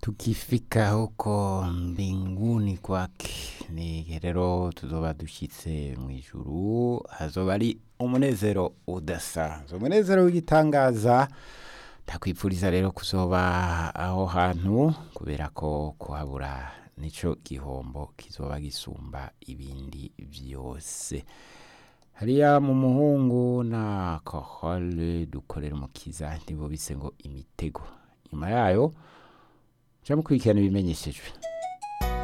tukifika huko mbinguni kwake ni rero tuzoba dushitse mu ijuru hazoba ari umunezero udasanzwe umunezero w'igitangaza ndakwipfuriza rero kuzoba aho hantu kubera ko kuhabura nico gihombo kizoba gisumba ibindi vyose hariya mu muhungu na kohole dukorera umukiza nibo bise ngo imitego nyuma yayo ja mukurikirana ibimenyeshejwe